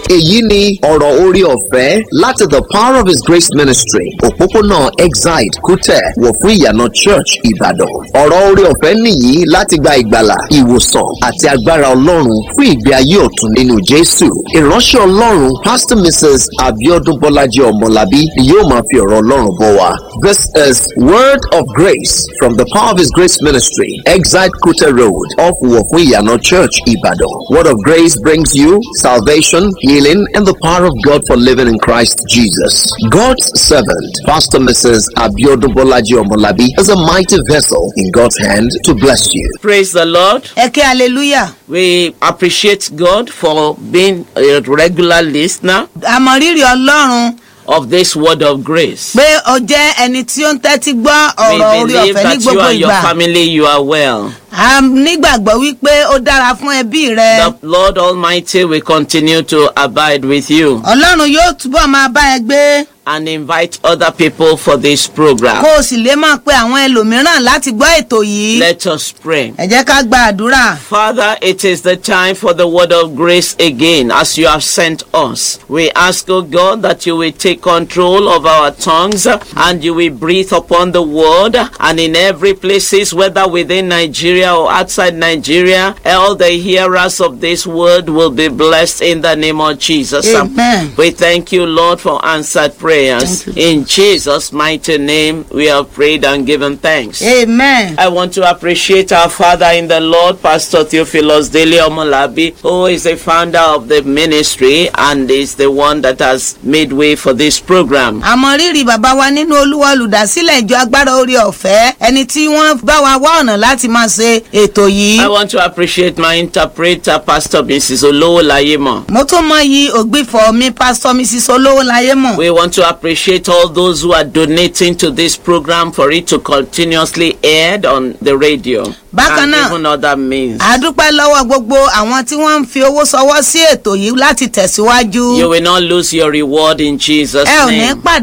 èyí ni ọ̀rọ̀ orí ọ̀fẹ́ láti the power of his grace ministry òpópónà exide kútẹ̀ wọ̀ fún ìyànà church ìbàdàn ọ̀rọ̀ orí ọ̀fẹ́ nìyí láti gba ìgbàlà ìwòsàn àti agbára ọlọ́run fún ìgbé ayé ọ̀tun nínú jésù ìránṣẹ́ ọlọ́run pastor mrs abiodun bọ́lájí ọmọlábí ni yóò máa fi ọ̀rọ̀ ọlọ́run bọ̀ wá this is word of grace from the power of his grace ministry exide kútẹ̀ road off wọ̀ fún ìyànà church ìbàdàn word of grace brings you salvation healing and the power of god for living in christ jesus god's servant pastor mrs abiodun bọ́lájí ọmọlábí is a mighty vessel in god's hand to bless you Praise the Lord. ẹ kí hallelujah We appreciate God for being a regular listener àmọ̀rírì ọlọ́run of this word of grace. pé o jẹ́ ẹni tí ó ń tẹ́tí gbọ́ We ọ̀rọ̀ orí believe ọ̀fẹ́ ní that you gbogbo and your ìgbà family you are well. a nígbàgbọ́ wípé ó dára fún ẹbí rẹ The Lord Almighty will continue to abide with you ọlọ́run yóò túbọ̀ máa bá ẹ gbé and invite other people for this program. kó o sì lè máa pe àwọn ẹlòmíràn láti gbọ́ ètò yìí Let us pray. ẹ jẹ́ ká gba àdúrà Father, it is the time for the word of grace again as you have sent us. We ask, O God, that you will take control of our tongues and you will breathe upon the word and in every places, whether within Nigeria or outside Nigeria, all the hearers of this word will be blessed in the name of Jesus. Amen. We thank you, Lord, for answered prayers. Thank you. In Jesus' mighty name, we have prayed and given thanks. amen. I want to appreciate our father in the Lord, Pastor Theophilus Dele Omolabi, who is the founder of the ministry and is the one that has made way for this program. àmọ̀rírì bàbá wa nínú olúwa olùdásílẹ̀ ìjọ agbára orí ọ̀fẹ́ ẹni tí wọ́n bá wa wá ọ̀nà láti máa ṣe ètò yìí I want to appreciate my interpreter, Pastor Mrs. Olowo Layemo. mo tún mọ iyì ògbìfọ̀ mi pásítọ̀ mrs olówó láyé mọ̀ We want to appreciate all those who are donating to this program for it to continuously aired on the radio Bákan and náà, even other means. a dúpẹ́ lọ́wọ́ gbogbo àwọn tí wọ́n ń fi owó sọwọ́ sí ètò yìí láti tẹ̀síwájú You will not lose your reward in Jesus' ẹ ò ní name. pàdé